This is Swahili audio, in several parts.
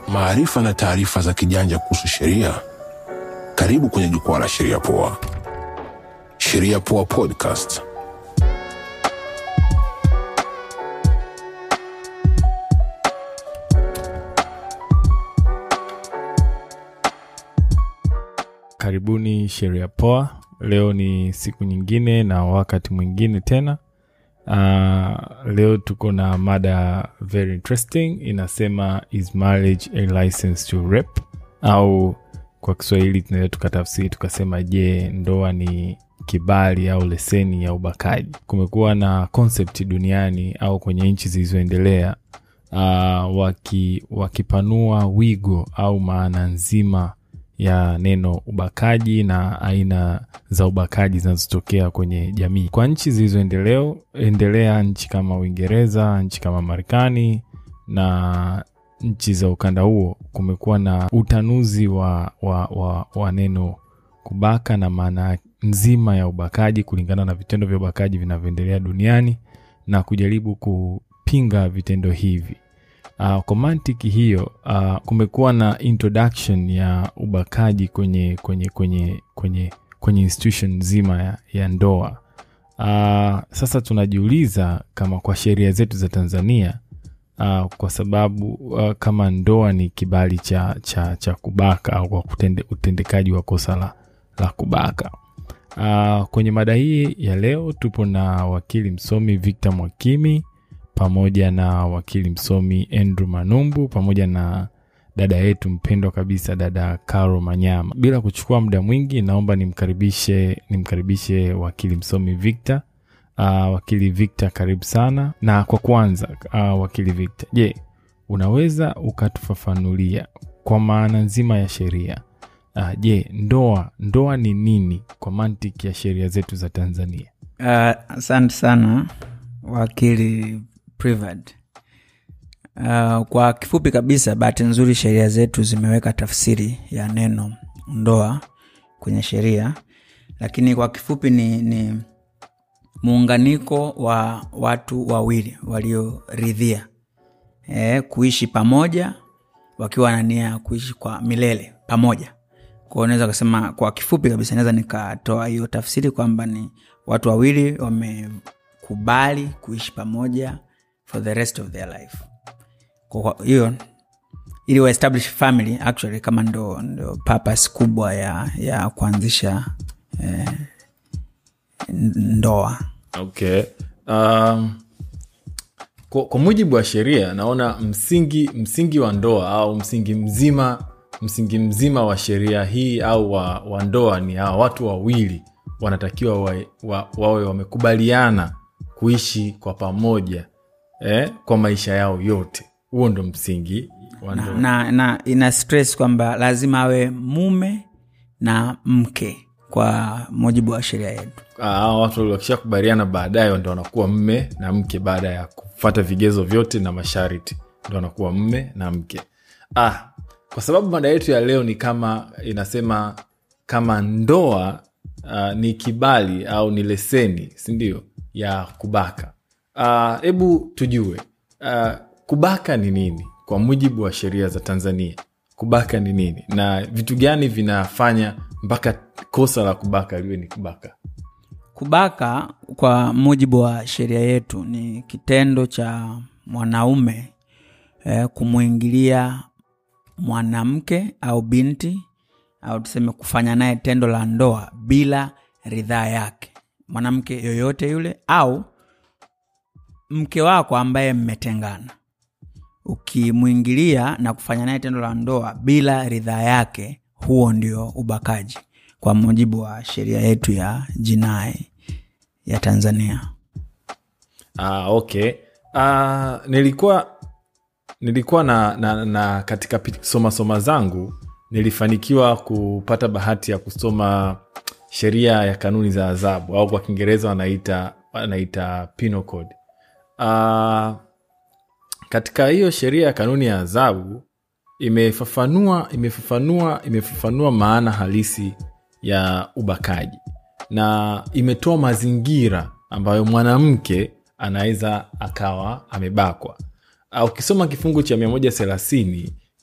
maarifa na taarifa za kijanja kuhusu sheria. Karibu kwenye jukwaa la Sheria Poa. Sheria Poa Podcast. Karibuni Sheria Poa. Leo ni siku nyingine na wakati mwingine tena. Uh, leo tuko na mada very interesting inasema is marriage a license to rape, au kwa Kiswahili tunaweza tukatafsiri tukasema, je, ndoa ni kibali au leseni ya ubakaji? Kumekuwa na concept duniani au kwenye nchi zilizoendelea uh, waki, wakipanua wigo au maana nzima ya neno ubakaji na aina za ubakaji zinazotokea kwenye jamii. Kwa nchi zilizoendelea, nchi kama Uingereza, nchi kama Marekani na nchi za ukanda huo, kumekuwa na utanuzi wa, wa, wa, wa neno kubaka na maana nzima ya ubakaji kulingana na vitendo vya ubakaji vinavyoendelea duniani na kujaribu kupinga vitendo hivi. Uh, kwa mantiki hiyo uh, kumekuwa na introduction ya ubakaji kwenye kwenye kwenye kwenye kwenye institution nzima ya, ya ndoa. Uh, sasa tunajiuliza kama kwa sheria zetu za Tanzania uh, kwa sababu uh, kama ndoa ni kibali cha, cha, cha kubaka au kwa kutende, utendekaji wa kosa la, la kubaka. Uh, kwenye mada hii ya leo tupo na wakili msomi Victor Mwakimi pamoja na wakili msomi Andrew Manumbu pamoja na dada yetu mpendwa kabisa dada Caro Manyama. Bila kuchukua muda mwingi, naomba nimkaribishe nimkaribishe wakili msomi Victor. Uh, wakili Victor, karibu sana. Na kwa kwanza, uh, wakili Victor, je, unaweza ukatufafanulia kwa maana nzima ya sheria uh, je, ndoa ndoa ni nini kwa mantiki ya sheria zetu za Tanzania? Asante uh, sana wakili Privad. Uh, kwa kifupi kabisa, bahati nzuri sheria zetu zimeweka tafsiri ya neno ndoa kwenye sheria, lakini kwa kifupi ni, ni muunganiko wa watu wawili walioridhia e, kuishi pamoja wakiwa na nia ya kuishi kwa milele pamoja. Kwa unaweza kusema kwa kifupi kabisa, naweza nikatoa hiyo tafsiri kwamba ni watu wawili wamekubali kuishi pamoja for the rest of their life. Kwa hiyo ili wa establish family actually kama ndo, ndo purpose kubwa ya, ya kuanzisha eh, ndoa. Okay. Um, kwa, kwa mujibu wa sheria naona msingi msingi wa ndoa au msingi mzima msingi mzima wa sheria hii au wa, wa ndoa ni hawa watu wawili wanatakiwa wa, wa, wawe wamekubaliana kuishi kwa pamoja eh, kwa maisha yao yote. Huo ndo msingi wa na, ndoa. na, na ina stress kwamba lazima awe mume na mke kwa mujibu wa sheria yetu. Hawa watu wakishakubaliana baadaye ndo wanakuwa mme na mke, baada ya kufata vigezo vyote na masharti ndo wanakuwa mme na mke. Ah, kwa sababu mada yetu ya leo ni kama inasema kama ndoa uh, ni kibali au ni leseni, sindio, ya kubaka. Hebu uh, tujue uh, kubaka ni nini kwa mujibu wa sheria za Tanzania? Kubaka ni nini na vitu gani vinafanya mpaka kosa la kubaka liwe ni kubaka? Kubaka kwa mujibu wa sheria yetu ni kitendo cha mwanaume eh, kumwingilia mwanamke au binti au tuseme kufanya naye tendo la ndoa bila ridhaa yake, mwanamke yoyote yule au mke wako ambaye mmetengana, ukimwingilia na kufanya naye tendo la ndoa bila ridhaa yake, huo ndio ubakaji kwa mujibu wa sheria yetu ya jinai ya Tanzania. Ah, okay. Ah, nilikuwa nilikuwa na, na, na katika soma soma zangu nilifanikiwa kupata bahati ya kusoma sheria ya kanuni za adhabu au kwa Kiingereza wanaita wanaita penal code. Uh, katika hiyo sheria ya kanuni ya adhabu imefafanua imefafanua imefafanua maana halisi ya ubakaji na imetoa mazingira ambayo mwanamke anaweza akawa amebakwa. Uh, ukisoma kifungu cha mia moja thelathini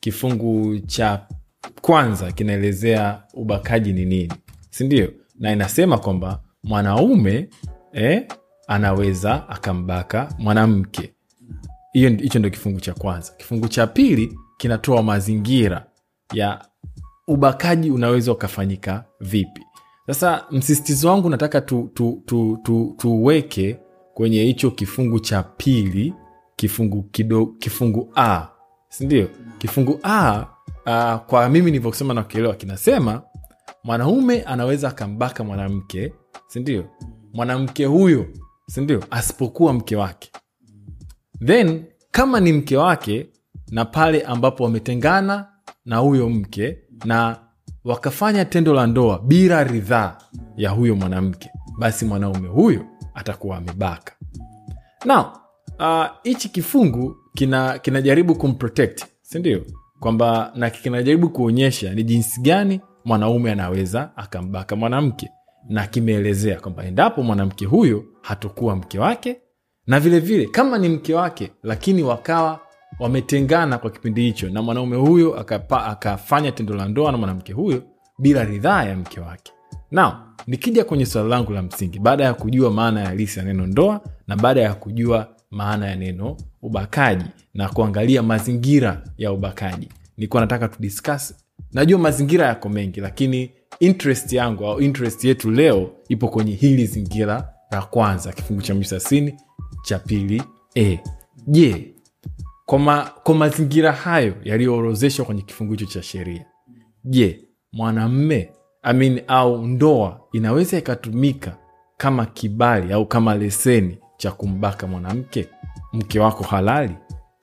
kifungu cha kwanza kinaelezea ubakaji ni nini sindio na inasema kwamba mwanaume eh, anaweza akambaka mwanamke hiyo hicho ndio kifungu cha kwanza kifungu cha pili kinatoa mazingira ya ubakaji unaweza ukafanyika vipi sasa msisitizo wangu nataka tuweke tu, tu, tu, tuweke kwenye hicho kifungu cha pili kifungu kido, kifungu a sindio kifungu a uh, kwa mimi nilivyosema na kuelewa kinasema mwanaume anaweza akambaka mwanamke sindio mwanamke huyo sindio asipokuwa mke wake then kama ni mke wake na pale ambapo wametengana na huyo mke na wakafanya tendo la ndoa bila ridhaa ya huyo mwanamke basi mwanaume huyo atakuwa amebaka now hichi uh, kifungu kina kinajaribu kumprotect sindio kwamba na kinajaribu kuonyesha ni jinsi gani mwanaume anaweza akambaka mwanamke na kimeelezea kwamba endapo mwanamke huyo hatokuwa mke wake na vilevile vile, kama ni mke wake lakini wakawa wametengana kwa kipindi hicho na mwanaume huyo akapa, akafanya tendo la ndoa na mwanamke huyo bila ridhaa ya mke wake now nikija kwenye swala langu la msingi baada ya kujua maana ya halisi ya neno ndoa na baada ya kujua maana ya neno ubakaji na kuangalia mazingira ya ubakaji nilikuwa nataka tudiscuss najua mazingira yako mengi lakini interest yangu au interest yetu leo ipo kwenye hili zingira la kwanza kifungu cha misasini cha pili e je kwa, ma, kwa mazingira hayo yaliyoorozeshwa kwenye kifungu hicho cha sheria je mwanamme I mean, au ndoa inaweza ikatumika kama kibali au kama leseni cha kumbaka mwanamke mke wako halali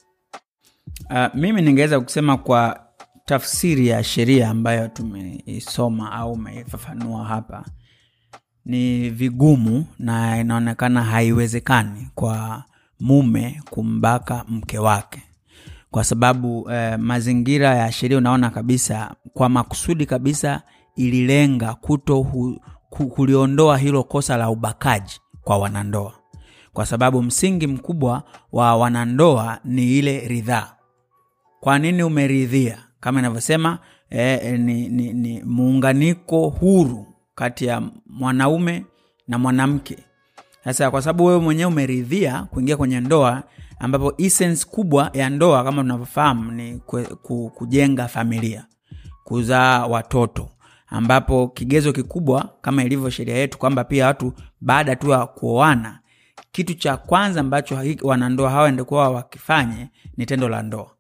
uh, mimi ningeweza kusema kwa tafsiri ya sheria ambayo tumeisoma au umeifafanua hapa ni vigumu na inaonekana haiwezekani kwa mume kumbaka mke wake kwa sababu eh, mazingira ya sheria unaona kabisa kwa makusudi kabisa ililenga kuto hu, ku, kuliondoa hilo kosa la ubakaji kwa wanandoa kwa sababu msingi mkubwa wa wanandoa ni ile ridhaa kwa nini umeridhia kama inavyosema eh, ni, ni, ni muunganiko huru kati ya mwanaume na mwanamke sasa kwa sababu wewe mwenyewe umeridhia kuingia kwenye ndoa ambapo essence kubwa ya ndoa kama tunavyofahamu ni kwe, ku, kujenga familia kuzaa watoto ambapo kigezo kikubwa kama ilivyo sheria yetu kwamba pia watu baada tu ya kuoana kitu cha kwanza ambacho wanandoa hawa endekuwa wakifanye ni tendo la ndoa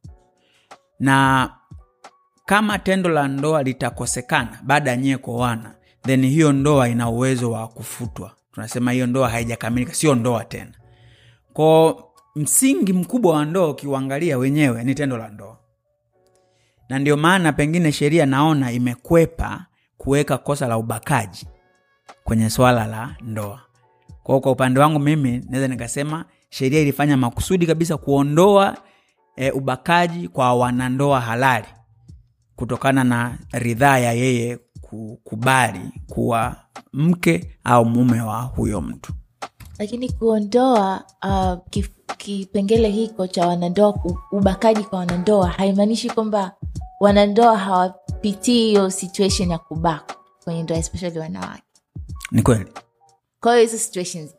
na kama tendo la ndoa litakosekana baada ya nyie kuoana then hiyo ndoa ina uwezo wa kufutwa tunasema hiyo ndoa haijakamilika sio ndoa tena ko msingi mkubwa wa ndoa ukiuangalia wenyewe ni tendo la ndoa na ndio maana pengine sheria naona imekwepa kuweka kosa la ubakaji kwenye swala la ndoa kwao kwa upande wangu mimi naweza nikasema sheria ilifanya makusudi kabisa kuondoa e, ubakaji kwa wanandoa halali kutokana na ridhaa ya yeye kukubali kuwa mke au mume wa huyo mtu lakini kuondoa uh, kif- kipengele hiko cha wanandoa ubakaji kwa wanandoa haimaanishi kwamba wanandoa hawapitii hiyo situation ya kubakwa kwenye ndoa especially wanawake ni kweli kwa hiyo hizo situations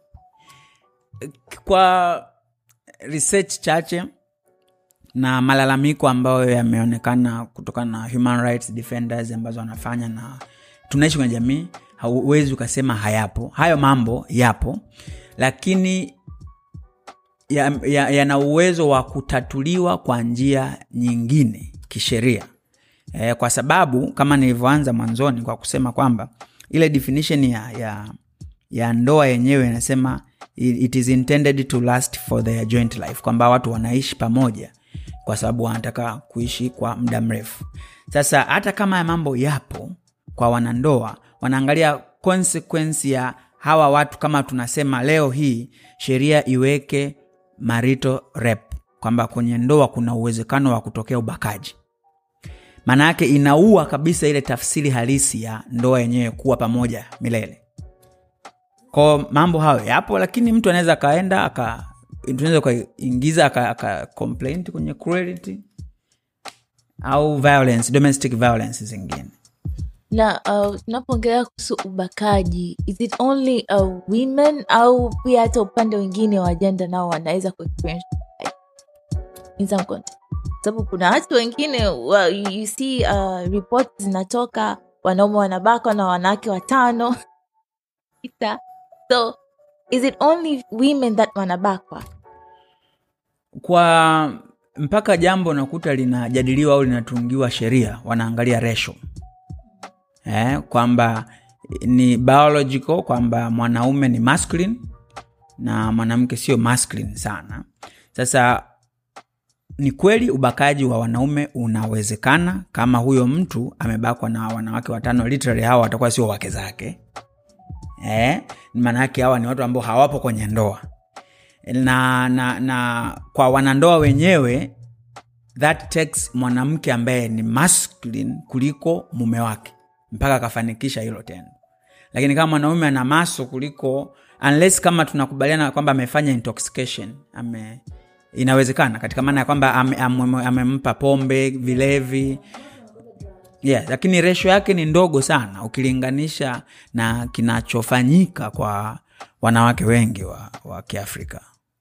kwa research chache na malalamiko ambayo yameonekana kutokana na human rights defenders ambazo wanafanya na tunaishi kwenye jamii hauwezi ukasema hayapo hayo mambo yapo lakini yana ya, ya uwezo wa kutatuliwa kwa njia nyingine kisheria e, kwa sababu kama nilivyoanza mwanzoni kwa kusema kwamba ile definition ya, ya, ya ndoa yenyewe inasema it is intended to last for their joint life kwamba watu wanaishi pamoja kwa sababu wanataka kuishi kwa muda mrefu sasa hata kama ya mambo yapo kwa wanandoa wanaangalia consequence ya hawa watu kama tunasema leo hii sheria iweke marito rep kwamba kwenye ndoa kuna uwezekano wa kutokea ubakaji maana yake inaua kabisa ile tafsiri halisi ya ndoa yenyewe kuwa pamoja milele ko mambo hayo yapo lakini mtu anaweza akaenda aka tunaweza ukaingiza aka, aka complaint kwenye cruelty au violence domestic violence zingine na uh, tunapoongelea kuhusu ubakaji is it only uh, women au pia hata upande wengine wa jenda nao wanaweza kuexperience ubakaji? In some context. sababu kuna watu wengine wa, you, you see uh, report zinatoka wanaume wanabakwa na wanawake watano Sita. so is it only women that wanabakwa kwa mpaka jambo nakuta linajadiliwa au linatungiwa sheria wanaangalia ratio eh, kwamba ni biological kwamba mwanaume ni masculine na mwanamke sio masculine sana sasa ni kweli ubakaji wa wanaume unawezekana kama huyo mtu amebakwa na wanawake watano literally hawa watakuwa sio wake zake eh, maana yake hawa ni watu ambao hawapo kwenye ndoa na, na, na kwa wanandoa wenyewe that takes mwanamke ambaye ni masculine kuliko mume wake mpaka akafanikisha hilo tendo lakini kama mwanaume ana maso kuliko unless kama tunakubaliana kwamba amefanya intoxication ame inawezekana katika maana ya kwamba amempa ame, ame amempa pombe vilevi yeah, lakini resho yake ni ndogo sana ukilinganisha na kinachofanyika kwa wanawake wengi wa, wa kiafrika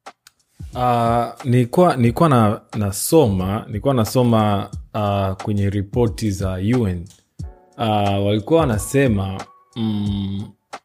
Uh, nilikuwa nilikuwa na, nasoma nilikuwa nasoma uh, kwenye ripoti za UN uh, walikuwa wanasema mm,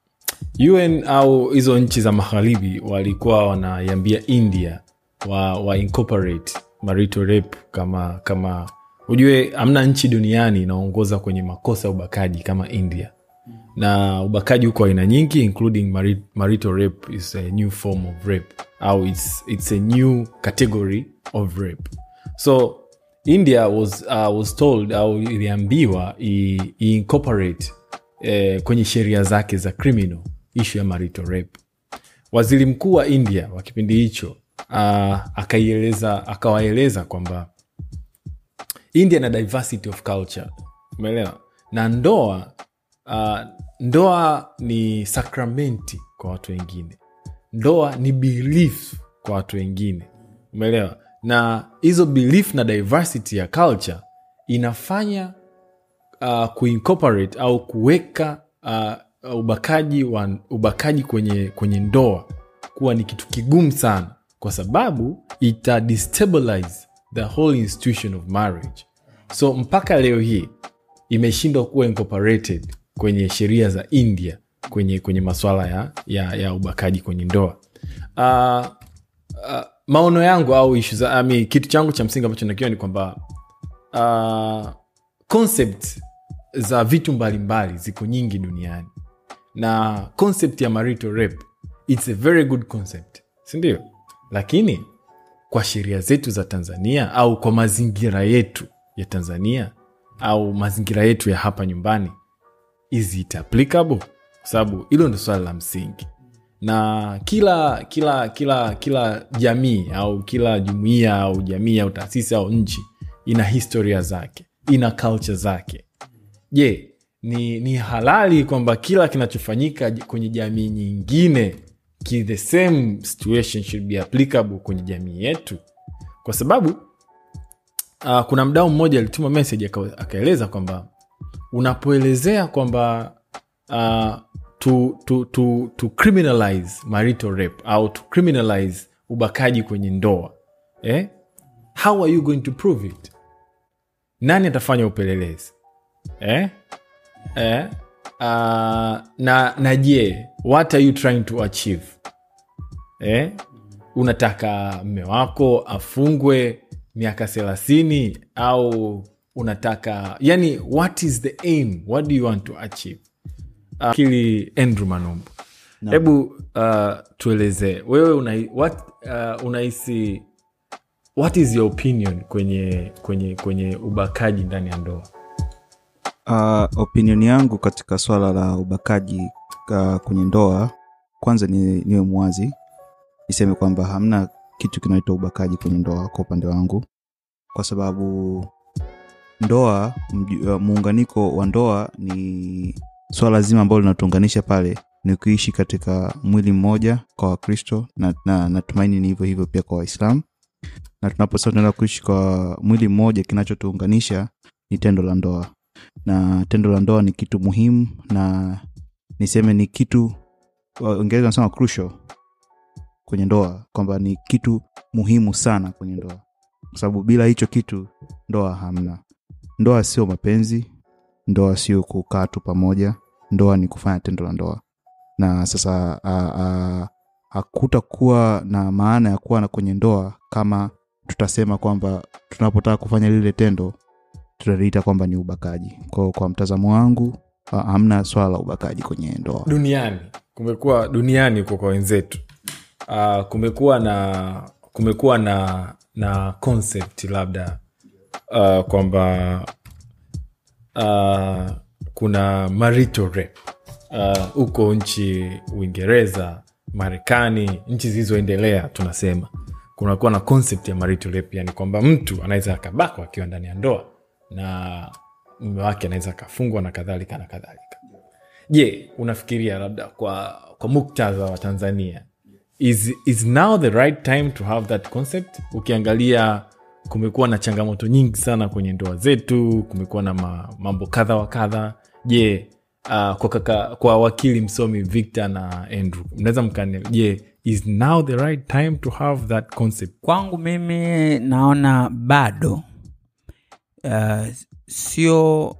UN au hizo nchi za magharibi walikuwa wanaiambia India wa, wa incorporate marital rape kama kama ujue amna nchi duniani inaongoza kwenye makosa ya ubakaji kama India na ubakaji huko aina nyingi including mari- marital rape is a new form of rape au it's, it's a new category of rape so india was, uh, was told au iliambiwa i- iincorporate eh, kwenye sheria zake za criminal issue ya marital rape waziri mkuu wa india wa kipindi hicho uh, akaieleza akawaeleza kwamba india na diversity of culture umeelewa na ndoa uh, ndoa ni sakramenti kwa watu wengine ndoa ni belief kwa watu wengine umeelewa na hizo belief na diversity ya culture inafanya uh, kuincorporate au kuweka uh, ubakaji wa ubakaji kwenye kwenye ndoa kuwa ni kitu kigumu sana kwa sababu ita destabilize the whole institution of marriage so mpaka leo hii imeshindwa kuwa incorporated kwenye sheria za india kwenye kwenye maswala ya, ya, ya ubakaji kwenye ndoa uh, uh, maono yangu au ishu za ami, kitu changu cha msingi ambacho nakiwa ni kwamba uh, concept za vitu mbalimbali ziko nyingi duniani na concept ya marital rape its a very good concept sindio lakini kwa sheria zetu za tanzania au kwa mazingira yetu ya tanzania au mazingira yetu ya hapa nyumbani is it applicable kwa sababu hilo ndo swala la msingi na kila kila kila kila jamii au kila jumuia au jamii au taasisi au nchi ina historia zake ina culture zake je ni, ni halali kwamba kila kinachofanyika j- kwenye jamii nyingine ki the same situation should be applicable kwenye jamii yetu kwa sababu uh, kuna mdau mmoja alituma message aka- akaeleza kwamba unapoelezea kwamba uh, to, to, to, to criminalize marital rape au to criminalize ubakaji kwenye ndoa eh? how are you going to prove it nani atafanya upelelezi eh? Eh? Uh, na na je what are you trying to achieve eh? unataka mme wako afungwe miaka thelathini au unataka yani what is the aim what do you want to achieve uh, kili andrew manumbu hebu uh, tuelezee wewe una, what, uh, unahisi what is your opinion kwenye kwenye kwenye ubakaji ndani ya ndoa Uh, opinion yangu katika swala la ubakaji uh, kwenye ndoa kwanza ni, niwe mwazi niseme kwamba hamna kitu kinaitwa ubakaji kwenye ndoa kwa upande wangu kwa sababu ndoa mju- uh, muunganiko wa ndoa ni swala zima ambalo linatuunganisha pale ni kuishi katika mwili mmoja kwa wakristo na, na natumaini ni hivyo hivyo pia kwa waislamu na tunaposema tunaenda kuishi kwa mwili mmoja kinachotuunganisha ni tendo la ndoa na tendo la ndoa ni kitu muhimu na niseme ni kitu Waingereza wanasema crucial kwenye ndoa kwamba ni kitu muhimu sana kwenye ndoa kwa sababu bila hicho kitu ndoa hamna ndoa sio mapenzi ndoa sio kukaa tu pamoja ndoa ni kufanya tendo la ndoa na sasa a- a- hakutakuwa na maana ya kuwa na kwenye ndoa kama tutasema kwamba tunapotaka kufanya lile tendo tutaliita kwamba ni ubakaji kwao kwa mtazamo wangu ha- hamna swala la ubakaji kwenye ndoa duniani kumekuwa duniani huko kwa wenzetu uh, kumekuwa na kumekuwa na na concept labda uh, kwamba uh, kuna marital rape uh, huko nchi uingereza marekani nchi zilizoendelea tunasema kunakuwa na concept ya marital rape yani kwamba mtu anaweza akabakwa akiwa ndani ya ndoa na mume wake anaweza akafungwa na kadhalika na kadhalika je unafikiria labda kwa kwa muktadha wa tanzania is, is now the right time to have that concept ukiangalia kumekuwa na changamoto nyingi sana kwenye ndoa zetu kumekuwa na ma, mambo kadha wa kadha je uh, kwa, kaka, kwa wakili msomi victor na andrew mnaweza mkane je is now the right time to have that concept kwangu mimi naona bado uh, sio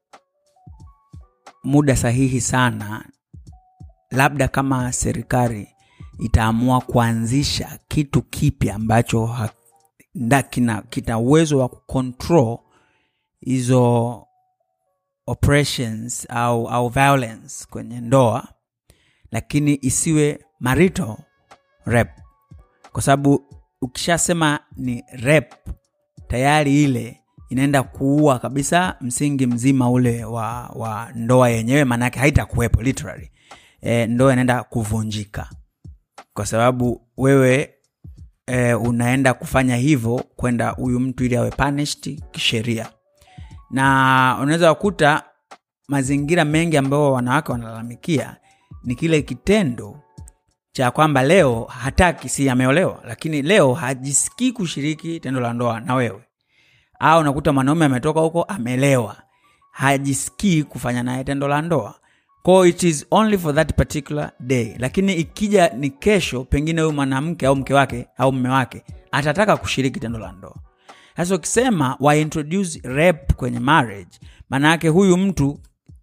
muda sahihi sana labda kama serikali itaamua kuanzisha kitu kipya ambacho ha- nda- kina kina uwezo wa kucontrol hizo operations au, au violence kwenye ndoa lakini isiwe marital rape kwa sababu ukishasema ni rep tayari ile inaenda kuua kabisa msingi mzima ule wa, wa ndoa yenyewe maanaake haitakuwepo literally e, ndoa inaenda kuvunjika kwa sababu wewe e, unaenda kufanya hivyo kwenda huyu mtu ili awe punished kisheria na unaweza kukuta mazingira mengi ambayo wanawake wanalalamikia ni kile kitendo cha kwamba leo hataki si ameolewa lakini leo hajisikii kushiriki tendo la ndoa na wewe au unakuta mwanaume ametoka huko amelewa hajisikii kufanya naye tendo la ndoa ko it is only for that particular day lakini ikija ni kesho pengine huyu mwanamke au mke wake au mme wake atataka kushiriki tendo la ndoa sasa ukisema wa introduce rape kwenye marriage maana yake huyu mtu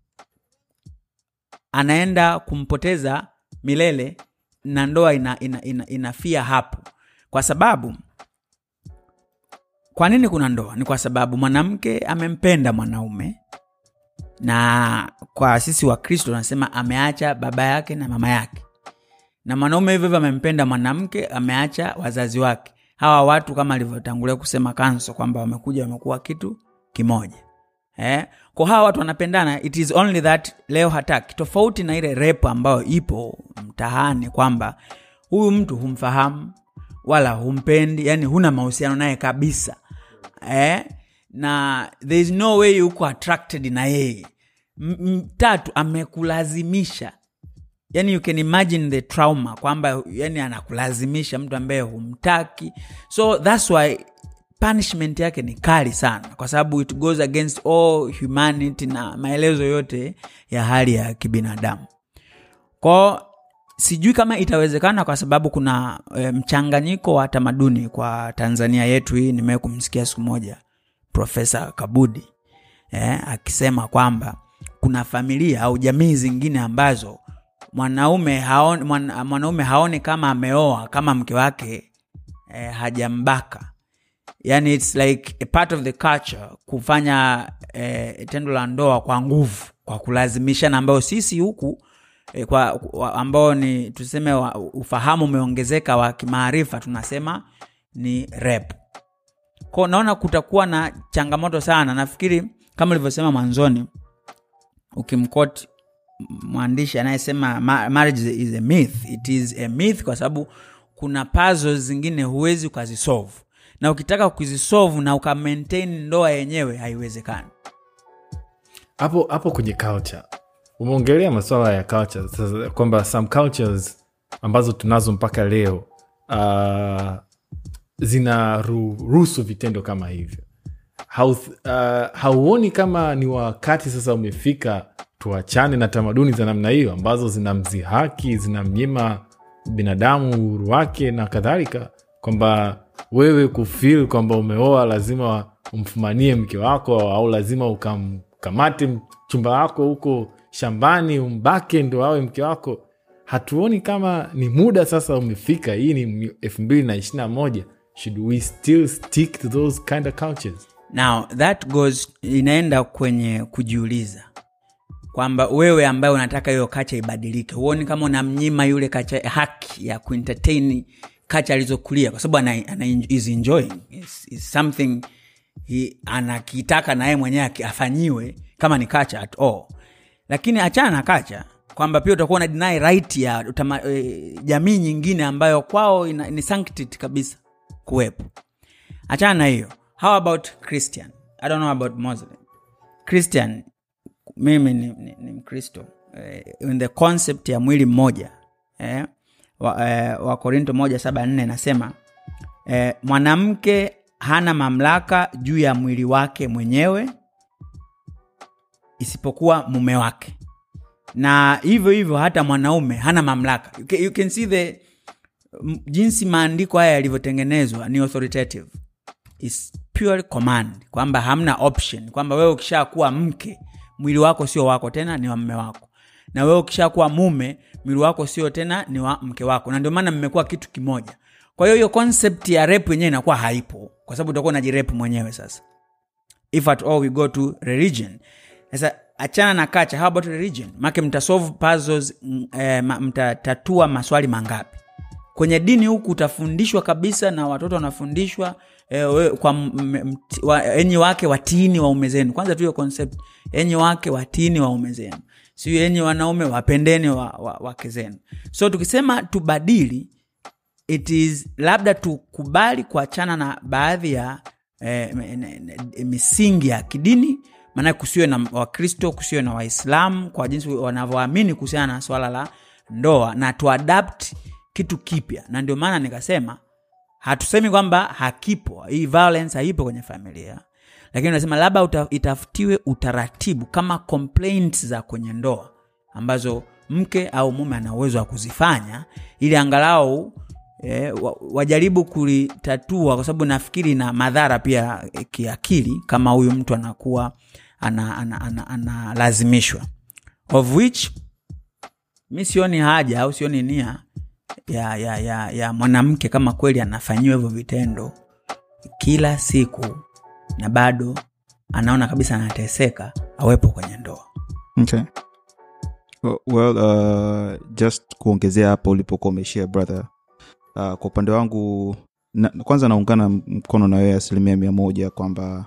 anaenda kumpoteza milele na ndoa ina, ina, ina, inafia hapo kwa sababu kwa nini kuna ndoa ni kwa sababu mwanamke amempenda mwanaume na kwa sisi wa kristo tunasema ameacha baba yake na mama yake na mwanaume hivyo hivyo amempenda mwanamke ameacha wazazi wake hawa watu kama alivyotangulia kusema kanso kwamba wamekuja wamekuwa kitu kimoja eh? kwa hawa watu wanapendana it is only that leo hataki tofauti na ile rep ambayo ipo mtahani kwamba huyu mtu humfahamu wala humpendi yani huna mahusiano naye kabisa eh? na there is no way uko attracted na yeye M- m- tatu amekulazimisha yani you can imagine the trauma kwamba yani anakulazimisha mtu ambaye humtaki so thats why punishment yake ni kali sana kwa sababu it goes against all humanity na maelezo yote ya hali ya kibinadamu kwao sijui kama itawezekana kwa sababu kuna e, mchanganyiko wa tamaduni kwa tanzania yetu hii nimewee kumsikia siku moja profesa kabudi eh, akisema kwamba kuna familia au jamii zingine ambazo mwanaume haoni, mwana, mwanaume haoni kama ameoa kama mke wake eh, hajambaka yani its like a part of the culture kufanya eh, tendo la ndoa kwa nguvu kwa kulazimishana ambayo sisi huku eh, kwa, kwa ambao ni tuseme wa, ufahamu umeongezeka wa kimaarifa tunasema ni rep ko naona kutakuwa na changamoto sana nafikiri kama ulivyosema mwanzoni ukimkoti mwandishi anayesema "Ma- marriage is a myth it is a myth kwa sababu kuna puzzles zingine huwezi ukazisolve na ukitaka kuzisolve na uka maintain ndoa yenyewe haiwezekani hapo hapo kwenye culture umeongelea masuala ya culture sasa kwamba some cultures ambazo tunazo mpaka leo uh, zinaruhusu vitendo kama hivyo Hau, uh, hauoni kama ni wakati sasa umefika tuachane na tamaduni za namna hiyo ambazo zinamzihaki zinamnyima binadamu uhuru wake na kadhalika kwamba wewe kufil kwamba umeoa lazima umfumanie mke wako au lazima ukamkamate mchumba wako huko shambani umbake ndo awe mke wako hatuoni kama ni muda sasa umefika hii ni elfu mbili na ishiri na moja should we still stick to those kind of cultures now that goes inaenda kwenye kujiuliza kwamba wewe ambaye unataka hiyo kacha ibadilike huoni kama unamnyima yule kacha haki ya kuentertain kacha alizokulia kwa sababu ana, ana, is enjoying is, is something he, anakitaka na yeye mwenyewe aki- afanyiwe kama ni kacha at all lakini achana na kacha kwamba pia utakuwa una deny right ya utama, e, jamii nyingine ambayo kwao ina, ni sanctity kabisa kuwepo achana na hiyo how about christian i don't know about muslim christian mimi ni, ni, ni mkristo eh, in the concept ya mwili mmoja eh, wa, eh, wa korinto moja saba nne nasema eh, mwanamke hana mamlaka juu ya mwili wake mwenyewe isipokuwa mume wake na hivyo hivyo hata mwanaume hana mamlaka you can, you can see the m- jinsi maandiko haya yalivyotengenezwa ni authoritative is pure command kwamba hamna option kwamba wewe ukishakuwa mke mwili wako sio wako tena ni wa mme wako na wewe ukishakuwa mume mwili wako sio tena ni wa mke wako na ndio maana mmekuwa kitu kimoja kwa hiyo hiyo concept ya rep yenyewe inakuwa haipo kwa sababu utakuwa unajirep mwenyewe sasa if at all we go to religion sasa achana na kacha how about religion make mtasolve puzzles mm, eh, ma- mtatatua maswali mangapi kwenye dini huku utafundishwa kabisa na watoto wanafundishwa eh, we- kwa m- m- mt- wa- enyi wake watini waume zenu kwanza tu hiyo concept enyi wake watini waume zenu sio enyi wanaume wapendeni wa, wa, wake zenu so tukisema tubadili it is labda tukubali kuachana na baadhi ya eh, m- n- n- misingi ya kidini maanake kusiwe na wakristo kusiwe na waislamu kwa jinsi wanavyoamini kuhusiana na swala la ndoa na tuadapt kitu kipya na ndio maana nikasema hatusemi kwamba hakipo hii violence haipo kwenye familia lakini unasema labda uta, itafutiwe utaratibu kama complaints za kwenye ndoa ambazo mke au mume ana uwezo wa kuzifanya ili angalau eh, wa- wajaribu kulitatua kwa sababu nafikiri na madhara pia eh, kiakili kama huyu mtu anakuwa analazimishwa ana, ana, ana, analazimishwa. of which mi sioni haja au sioni nia ya, ya, ya, ya mwanamke kama kweli anafanyiwa hivyo vitendo kila siku na bado anaona kabisa anateseka awepo kwenye ndoa okay. Well, well uh, just kuongezea hapo ulipokuwa umeshia brother uh, kwa upande wangu na, kwanza naungana mkono na wewe asilimia mia moja kwamba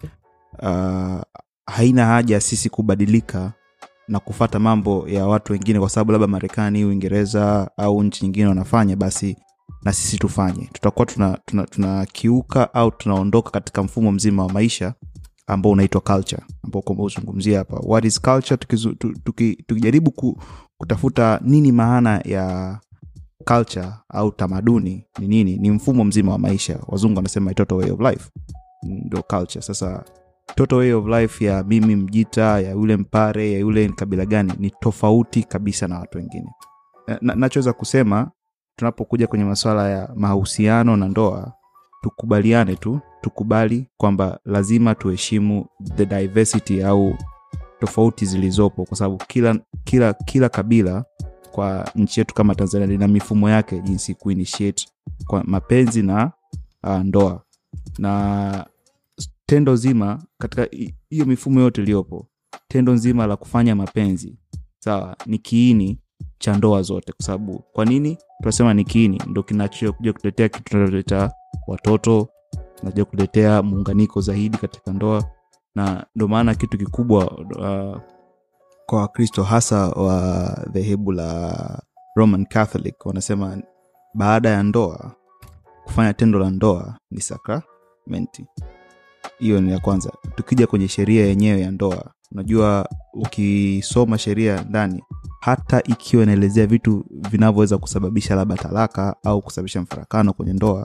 uh, haina haja sisi kubadilika na kufata mambo ya watu wengine kwa sababu labda marekani uingereza au nchi nyingine wanafanya basi na sisi tufanye tutakuwa tunakiuka tuna, tuna tunakiuka au tunaondoka katika mfumo mzima wa maisha ambao unaitwa culture ambao kwamba uzungumzia hapa what is culture tukizu, tu, tuki, tukijaribu ku, kutafuta nini maana ya culture au tamaduni ni nini ni mfumo mzima wa maisha wazungu wanasema total way of life ndo culture sasa total way of life ya mimi mjita ya yule mpare ya yule kabila gani ni tofauti kabisa na watu wengine Na- nachoweza kusema tunapokuja kwenye masuala ya mahusiano na ndoa tukubaliane tu tukubali kwamba lazima tuheshimu the diversity au tofauti zilizopo kwa sababu kila kila kila kabila kwa nchi yetu kama tanzania lina mifumo yake jinsi kuinitiate kwa mapenzi na uh, ndoa na tendo zima katika hi- hiyo mifumo yote iliyopo tendo nzima la kufanya mapenzi sawa ni kiini cha ndoa zote kwa sababu kwa nini tunasema ni kiini ndo kinachokuja kutetea kitu tunaloleta watoto naja kuletea muunganiko zaidi katika ndoa na ndo maana kitu kikubwa uh, kwa wakristo hasa wa dhehebu la roman catholic wanasema baada ya ndoa kufanya tendo la ndoa ni sakramenti hiyo ni ya kwanza tukija kwenye sheria yenyewe ya ndoa unajua ukisoma sheria ndani hata ikiwa inaelezea vitu vinavyoweza kusababisha labda talaka au kusababisha mfarakano kwenye ndoa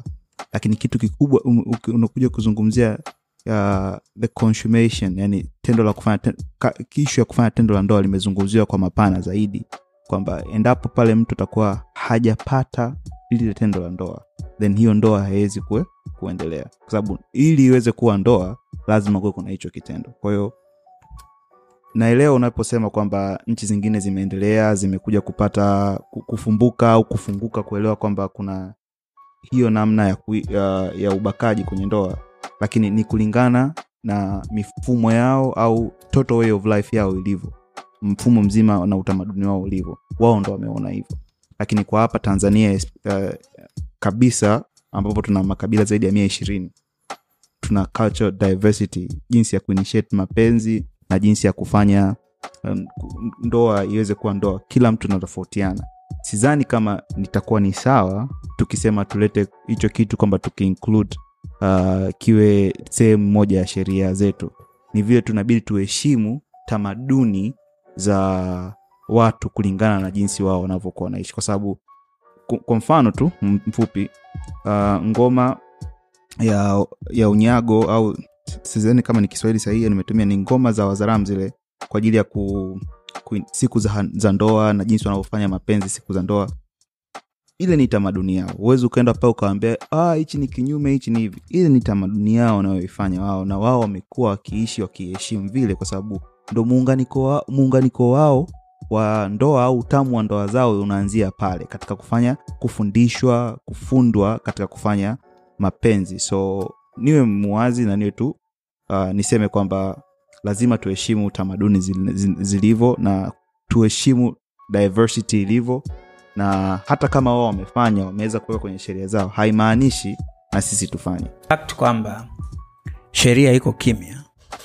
lakini kitu kikubwa um, uki- unakuja kuzungumzia uh, the consummation yani tendo la kufanya ten, ka, ishu ya kufanya tendo la ndoa limezungumziwa kwa mapana zaidi kwamba endapo pale mtu atakuwa hajapata lile tendo la ndoa then hiyo ndoa haiwezi kue, kuendelea kwa sababu ili iweze kuwa ndoa lazima kuwe kuna hicho kitendo kwa hiyo naelewa unaposema kwamba nchi zingine zimeendelea zimekuja kupata ku- kufumbuka au kufunguka kuelewa kwamba kuna hiyo namna ya, ku, ya, ya ubakaji kwenye ndoa lakini ni kulingana na mifumo yao au total way of life yao ilivyo mfumo mzima na utamaduni wao ulivyo wao ndo wameona hivyo lakini kwa hapa tanzania uh, kabisa ambapo tuna makabila zaidi ya mia ishirini tuna cultural diversity jinsi ya kuinitiate mapenzi na jinsi ya kufanya um, ku- ndoa iweze kuwa ndoa kila mtu anatofautiana sidhani kama nitakuwa ni sawa tukisema tulete hicho kitu kwamba tukiinclude uh, kiwe sehemu moja ya sheria zetu ni vile tunabidi tuheshimu tamaduni za watu kulingana na jinsi wao wanavyokuwa wanaishi kwa sababu ku- kwa mfano tu m- mfupi uh, ngoma ya ya unyago au sizani kama ni kiswahili sahihi nimetumia ni ngoma za wazaram zile kwa ajili ya ku, ku, siku za, za ndoa na jinsi wanavyofanya mapenzi siku za ndoa ile ni tamaduni yao huwezi ukaenda pale ukawambia "Ah, hichi ni kinyume hichi ni hivi ile ni tamaduni yao wanayoifanya wao na wao wamekuwa wakiishi wakiheshimu vile kwa sababu ndo muunganiko wa, muunganiko wao wa ndoa au utamu wa ndoa zao unaanzia pale katika kufanya kufundishwa kufundwa katika kufanya mapenzi so niwe muwazi na niwe tu uh, niseme kwamba lazima tuheshimu tamaduni zil- zil- zilivyo na tuheshimu diversity ilivyo na hata kama wao wamefanya wameweza kuweka kwenye sheria zao haimaanishi na sisi tufanye fact kwamba sheria iko kimya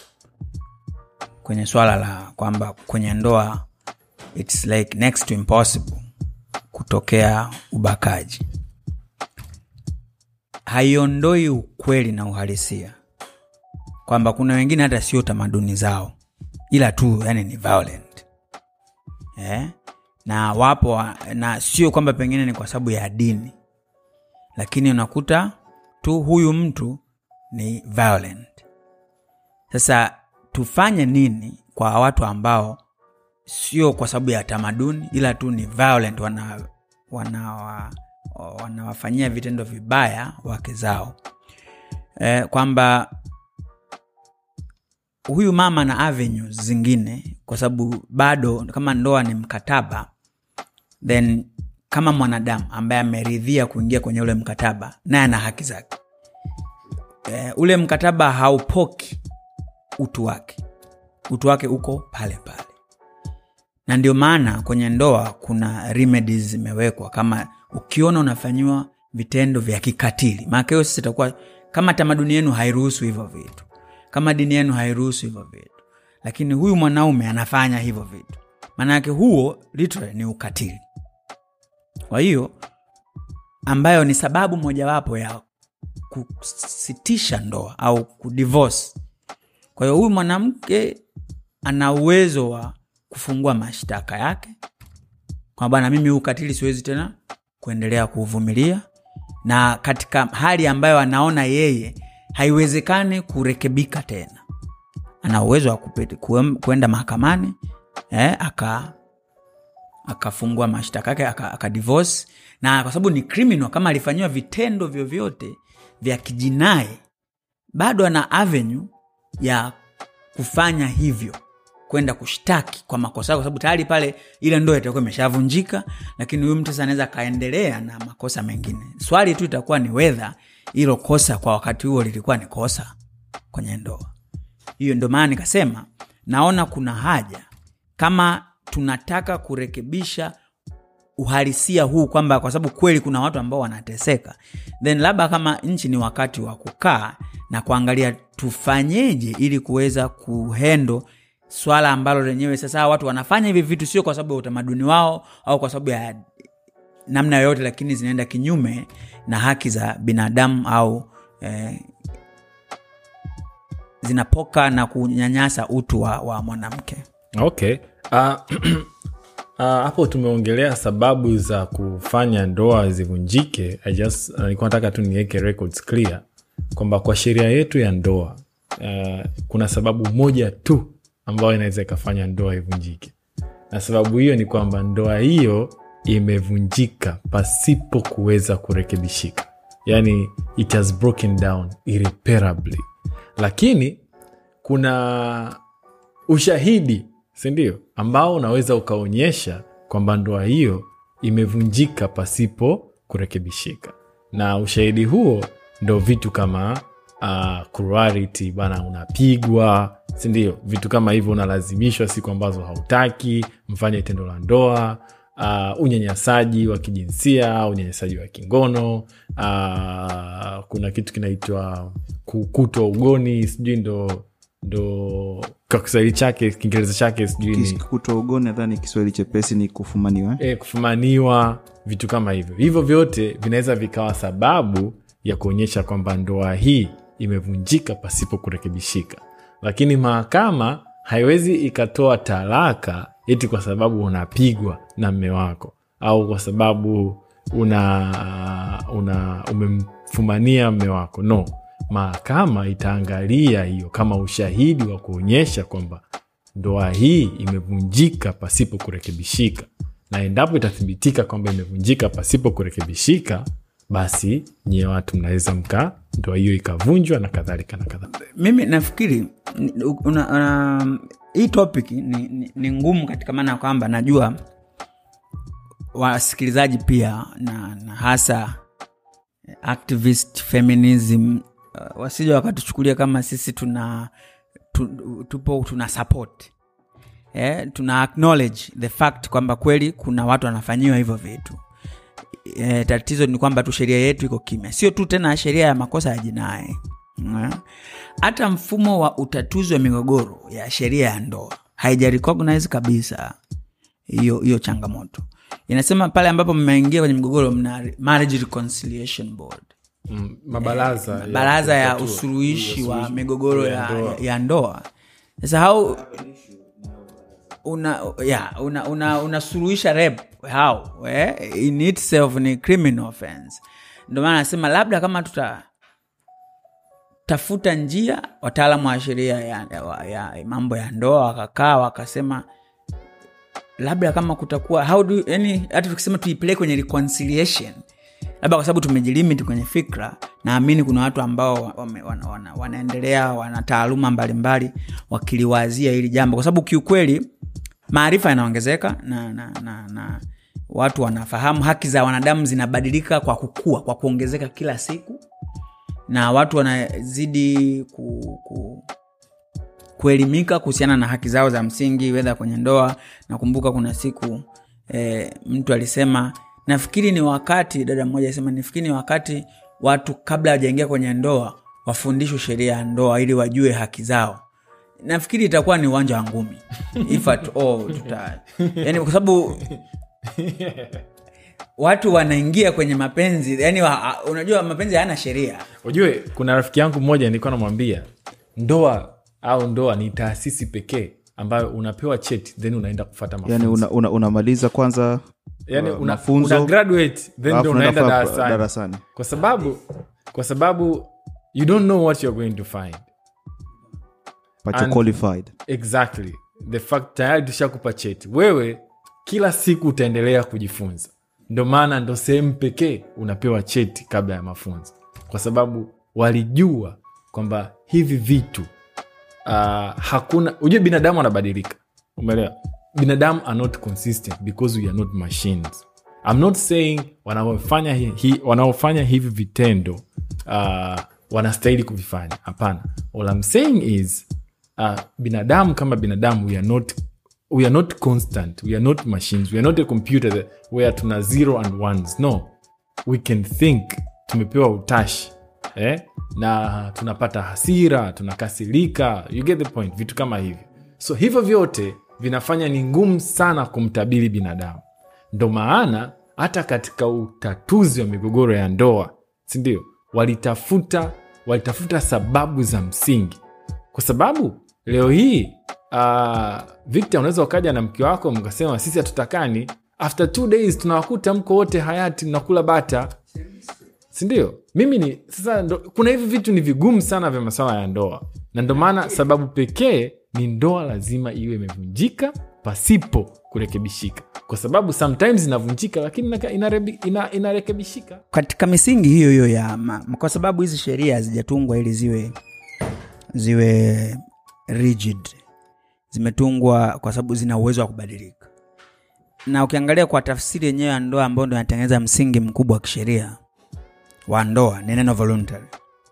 kwenye swala la kwamba kwenye ndoa its like next to impossible kutokea ubakaji haiondoi ukweli na uhalisia kwamba kuna wengine hata sio tamaduni zao ila tu yani ni violent eh? na wapo wa- na sio kwamba pengine ni kwa sababu ya dini lakini unakuta tu huyu mtu ni violent sasa tufanye nini kwa watu ambao sio kwa sababu ya tamaduni ila tu ni violent wana wanawa wanawafanyia vitendo vibaya wake zao e, kwamba huyu mama na avenues zingine kwa sababu bado kama ndoa ni mkataba then kama mwanadamu ambaye ameridhia kuingia kwenye ule mkataba naye ana haki zake e, ule mkataba haupoki utu wake utu wake uko pale pale na ndio maana kwenye ndoa kuna remedies zimewekwa kama ukiona unafanyiwa vitendo vya kikatili maana hiyo sisi itakuwa kama tamaduni yenu hairuhusu hivyo vitu kama dini yenu hairuhusu hivyo vitu lakini huyu mwanaume anafanya hivyo vitu maana yake huo literally ni ukatili kwa hiyo ambayo ni sababu mojawapo ya kusitisha ndoa au kudivorce kwa hiyo huyu mwanamke ana uwezo wa kufungua mashtaka yake kwa bwana mimi huu ukatili siwezi tena kuendelea kuuvumilia na katika hali ambayo anaona yeye haiwezekani kurekebika tena ana uwezo wa kupiti- kuem- kuenda mahakamani eh, aka akafungua mashtaka yake aka, aka divorce na kwa sababu ni criminal kama alifanyiwa vitendo vyovyote vya kijinai bado ana avenue ya kufanya hivyo kwenda kushtaki kwa makosa yake, kwa sababu tayari pale ile ndoa itakuwa imeshavunjika lakini huyu mtu sasa anaweza akaendelea na makosa mengine swali tu itakuwa ni wedha hilo kosa kwa wakati huo lilikuwa ni kosa kwenye ndoa hiyo ndio maana nikasema naona kuna haja kama tunataka kurekebisha uhalisia huu kwamba kwa sababu kweli kuna watu ambao wanateseka then labda kama nchi ni wakati wa kukaa na kuangalia tufanyeje ili kuweza kuhendo swala ambalo lenyewe sasa hawa watu wanafanya hivi vitu sio kwa sababu ya utamaduni wao au kwa sababu ya namna yoyote lakini zinaenda kinyume na haki za binadamu au eh, zinapoka na kunyanyasa utu wa, wa mwanamke okay uh, Ah, hapo tumeongelea sababu za kufanya ndoa zivunjike I just uh, nilikuwa nataka tu niweke records clear kwamba kwa sheria yetu ya ndoa uh, kuna sababu moja tu ambayo inaweza ikafanya ndoa ivunjike na sababu hiyo ni kwamba ndoa hiyo imevunjika pasipo kuweza kurekebishika yani it has broken down irreparably lakini kuna ushahidi sindio ambao unaweza ukaonyesha kwamba ndoa hiyo imevunjika pasipo kurekebishika na ushahidi huo ndo vitu kama uh, cruelty bana unapigwa sindio vitu kama hivyo unalazimishwa siku ambazo hautaki mfanye tendo la ndoa uh, unyanyasaji wa kijinsia unyanyasaji wa kingono uh, kuna kitu kinaitwa kukutwa ugoni sijui ndo ndo kwa kiswahili chake kiingereza chake sijui ni kutwa ugoni nadhani kiswahili chepesi ni kufumaniwa eh? e, kufumaniwa vitu kama hivyo hivyo vyote vinaweza vikawa sababu ya kuonyesha kwamba ndoa hii imevunjika pasipo kurekebishika lakini mahakama haiwezi ikatoa talaka eti kwa sababu unapigwa na mme wako au kwa sababu una, una umemfumania mme wako no mahakama itaangalia hiyo kama ushahidi wa kuonyesha kwamba ndoa hii imevunjika pasipo kurekebishika na endapo itathibitika kwamba imevunjika pasipo kurekebishika basi nyie watu mnaweza mka ndoa hiyo ikavunjwa na kadhalika na kadhalika mimi nafikiri ni- una, una, hii topic ni, ni, ni ngumu katika maana ya kwamba najua wasikilizaji pia na, na hasa activist feminism uh, wasija wakatuchukulia kama sisi tuna tu, tupo tuna support eh, tuna acknowledge the fact kwamba kweli kuna watu wanafanyiwa hivyo vitu e, tatizo ni kwamba tu sheria yetu iko kimya sio tu tena sheria ya makosa ya jinai Mm. hata mfumo wa utatuzi wa migogoro ya sheria ya ndoa haija recognize kabisa hiyo hiyo changamoto inasema pale ambapo mmeingia kwenye migogoro mna marriage reconciliation board mm, mabaraza ya baraza ya kutatua- usuluhishi wa usuluhishi migogoro ya, ndoa. ya, ya ndoa sasa hau una ya una una unasuluhisha rep how eh? in itself ni criminal offense ndio maana nasema labda kama tuta tafuta njia wataalamu wa sheria ya, ya, ya mambo ya ndoa wakakaa wakasema labda kama kutakuwa how do yani hata tukisema tuipeleke kwenye reconciliation labda kwa sababu tumejilimit kwenye fikra naamini kuna watu ambao wame, wana, wana, wanaendelea wana taaluma mbalimbali wakiliwazia hili jambo kwa sababu kiukweli maarifa yanaongezeka na, na, na, na watu wanafahamu haki za wanadamu zinabadilika kwa kukua kwa kuongezeka kila siku na watu wanazidi ku, ku, kuelimika kuhusiana na haki zao za msingi wedha kwenye ndoa nakumbuka kuna siku e, mtu alisema nafikiri ni wakati dada mmoja alisema nafikiri ni wakati watu kabla hawajaingia kwenye ndoa wafundishwe sheria ya ndoa ili wajue haki zao nafikiri itakuwa ni uwanja wa ngumi if at all tuta yani kwa sababu watu wanaingia kwenye mapenzi yani wa, unajua mapenzi hayana sheria ujue kuna rafiki yangu mmoja nilikuwa namwambia ndoa au ndoa ni taasisi pekee ambayo unapewa cheti then unaenda kufata mafunzo yani unamaliza una, unamaliza kwanza yani uh, una, mafunzo, una graduate then alafu ndo unaenda unaenda fa- darasani darasani kwa sababu kwa sababu you don't know what you're going to find but you're And- qualified exactly the fact tayari tushakupa cheti wewe kila siku utaendelea kujifunza ndo maana ndo sehemu pekee unapewa cheti kabla ya mafunzo kwa sababu walijua kwamba hivi vitu uh, hakuna ujue binadamu anabadilika umeelewa binadamu are not consistent because we are not machines I'm not saying wanaofanya hi, hi, wanaofanya hivi vitendo uh, wanastahili kuvifanya hapana all I'm saying is uh, binadamu kama binadamu we are not we are not constant we are not machines we are not a computer that, where tuna zero and ones no we can think tumepewa utashi eh? na tunapata hasira tunakasirika you get the point vitu kama hivyo so hivyo vyote vinafanya ni ngumu sana kumtabiri binadamu ndo maana hata katika utatuzi wa migogoro ya ndoa sindio walitafuta walitafuta sababu za msingi kwa sababu leo hii uh, victor unaweza ukaja na mke wako mkasema sisi hatutakani after two days tunawakuta mko wote hayati mnakula bata sindio mimi ni sasa ndo, kuna hivi vitu ni vigumu sana vya maswala ya ndoa na ndo maana sababu pekee ni ndoa lazima iwe imevunjika pasipo kurekebishika kwa sababu sometimes inavunjika lakini inaka- inarebi- ina- inarekebishika katika misingi hiyo hiyo ya ma, kwa sababu hizi sheria hazijatungwa ili ziwe ziwe rigid zimetungwa kwa sababu zina uwezo wa kubadilika na ukiangalia kwa tafsiri yenyewe ya ndoa ambayo ndo inatengeneza msingi mkubwa wa kisheria wa ndoa ni neno voluntary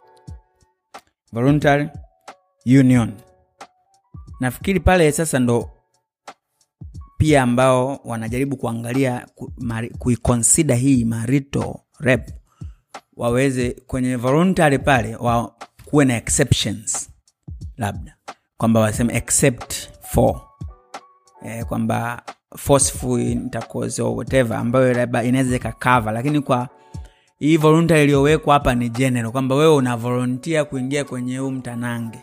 voluntary union nafikiri pale sasa ndo pia ambao wanajaribu kuangalia ku- mari- kuikonsida hii marito rep waweze kwenye voluntary pale wa kuwe na exceptions labda kwamba waseme except for eh, kwamba forceful intercourse or whatever ambayo labda inaweza ikakava lakini kwa hii voluntary iliyowekwa hapa ni general kwamba wewe una volunteer kuingia kwenye huu mtanange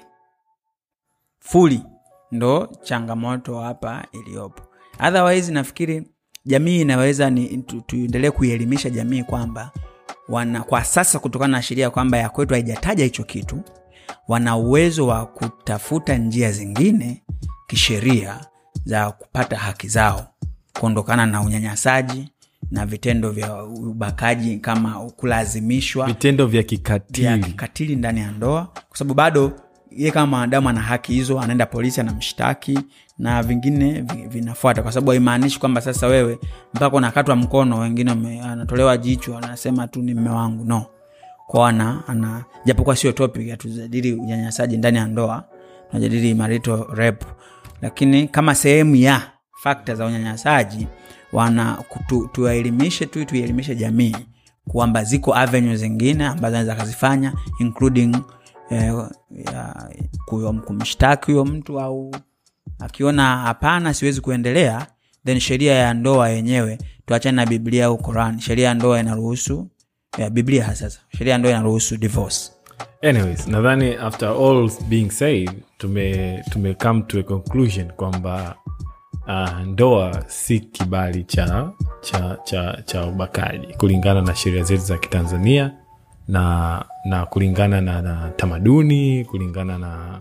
fully ndo changamoto hapa iliyopo otherwise nafikiri jamii inaweza ni tu- tuendelee kuielimisha jamii kwamba wana kwa sasa kutokana na sheria kwamba ya kwetu haijataja hicho kitu wana uwezo wa kutafuta njia zingine kisheria za kupata haki zao kuondokana na unyanyasaji na vitendo vya ubakaji kama kulazimishwa vitendo vya vya kikatili kikatili ndani ya ndoa kwa sababu bado ye kama mwanadamu ana haki hizo anaenda polisi anamshtaki na vingine vi- vinafuata kwa sababu haimaanishi kwamba sasa wewe mpaka unakatwa mkono wengine wame- anatolewa jicho anasema tu ni mme wangu no kwa ana, ana japokuwa sio topic hatujadili unyanyasaji ndani ya ndoa tunajadili marital rep lakini kama sehemu ya fakta za unyanyasaji wana kutu- tuwaelimishe tu tuielimishe jamii kwamba ziko avenue zingine ambazo anaweza akazifanya including eh, ya, kuyo- kumshtaki huyo mtu au akiona hapana siwezi kuendelea then sheria ya ndoa yenyewe tuachane na biblia au quran sheria ya ndoa inaruhusu ya biblia hasa sheria ya ndoa inaruhusu divorce anyways nadhani after all being said tume, tume come to a conclusion kwamba uh, ndoa si kibali cha cha cha cha ubakaji kulingana na sheria zetu za kitanzania na na kulingana na, na tamaduni kulingana na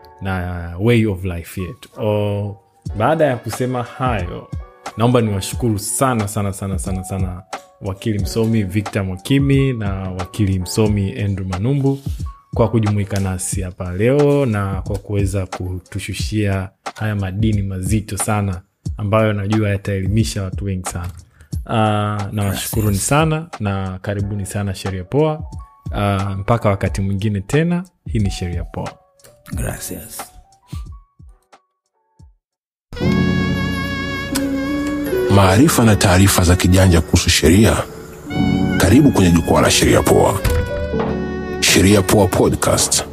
na way of life yetu o, baada ya kusema hayo naomba niwashukuru sana sana sana sana sana wakili msomi victor mwakimi na wakili msomi andrew manumbu kwa kujumuika nasi hapa leo na kwa kuweza kutushushia haya madini mazito sana ambayo najua yataelimisha watu wengi sana uh, nawashukuruni sana na karibuni sana sheria poa uh, mpaka wakati mwingine tena hii ni sheria poa gracias maarifa na taarifa za kijanja kuhusu sheria karibu kwenye jukwaa la sheria poa sheria poa podcast